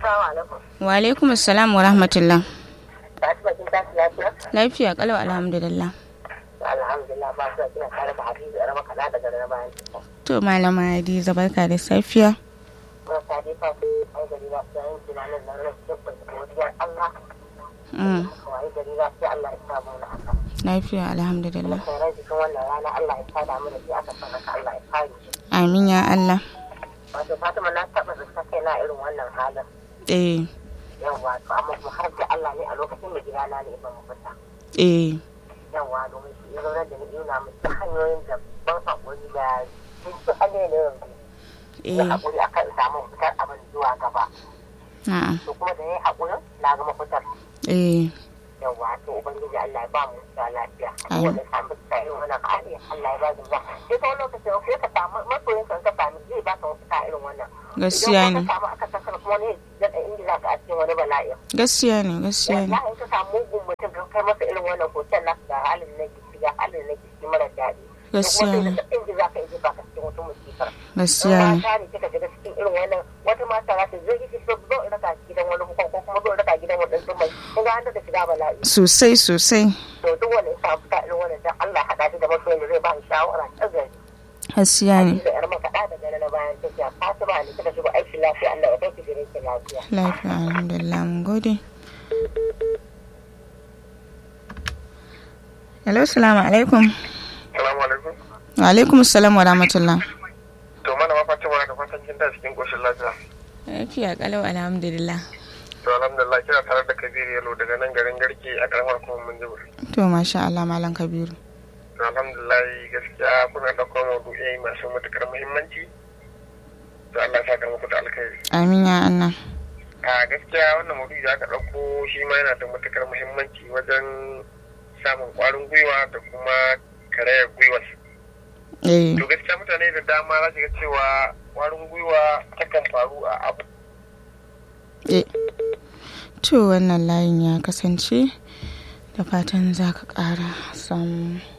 Assalamu alaikum. Wa alaikum assalam wa rahmatullah. Fatima kin tashi lafiya? Lafiya kalau alhamdulillah. Alhamdulillah ba su kina tare da Hadiza yar makala daga na bayan. To malama Hadiza barka da safiya. Ba ta dai fa ai gari ba sai yin tunanin nan ran dukkan godiyar Allah. Mm. Wai gari ba sai Allah ya samu na haka. Lafiya alhamdulillah. Sai ran cikin wannan rana Allah ya sada mu da shi aka sanaka Allah ya kare shi. Amin ya Allah. Wato Fatima na taɓa zata kai na irin wannan halin. Eh. Yawwa to amma kuma har da Allah ne a lokacin da gidana ne ban fita. Eh. yawa domin shi ya zaunar da ni nuna mu ta hanyoyin da ban haƙuri da sun ci hanyoyin da yanzu ya Eh. haƙuri a kan samun fitar abin zuwa gaba Na'am. to kuma da ya yi haƙurin na gama fitar Eh. yawa to ubangiji Allah ya ba mu da lafiya Amin. wanda samu fita irin wannan hali Allah ya ba mu ba sai ta wani lokacin ko ka samu masoyin kan ka sami zai ba ka fita irin wannan Gaskiya idan ne. ka samu aka sakar kuma ne da ingiza ka a cikin wani bala'i Gaskiya ne, gaskiya ne. wallahi in ka samu mugun mutum kan kai masa irin wannan hoton nasu ga halin na gisi ga halin na gisi mara daɗi Gaskiya ne. da in ji za ka yi ba ka cikin wata musifar Gaskiya ne. mata ne kika shiga cikin irin wannan wata mata za ta zai yi zo zo in raka gidan wani hukun ko kuma zo in raka gidan wani ɗan mai kun ga an daga shiga bala'i Sosai sosai. to duk wanda ya samu fita irin wannan dan Allah haɗa shi da masoyin da zai ba shi shawara ta gari Gaskiya ne. da yar makaɗa da gari na bayan tafiya Fatima ne kika shigo aiki lafiya Allah ya kai ki gidan ki lafiya Lafiya alhamdulillah mun gode. Hello, salamu alaikum. Salamu alaikum. Wa alaikum salam wa rahmatullah. To malama Fatima da fatan kin da cikin koshin lafiya. Lafiya kalau alhamdulillah. To alhamdulillah kina tare da Kabiru Yalo daga nan garin Garke a karamar kuma Minjibir. To masha Allah malam Kabiru. To alhamdulillah gaskiya kuna ɗaukar maudu'ai masu matukar muhimmanci. To Allah ya saka muku da alkhairi. Amin ya Allah. A gaskiya wannan maudu'i da aka ɗauko shi ma yana da matukar muhimmanci wajen samun ƙwarin gwiwa da kuma karayar gwiwa. Eh. To gaskiya mutane da dama za su ga cewa ƙwarin gwiwa takan faru a abu Eh. To wannan layin ya kasance da fatan za ka ƙara samu.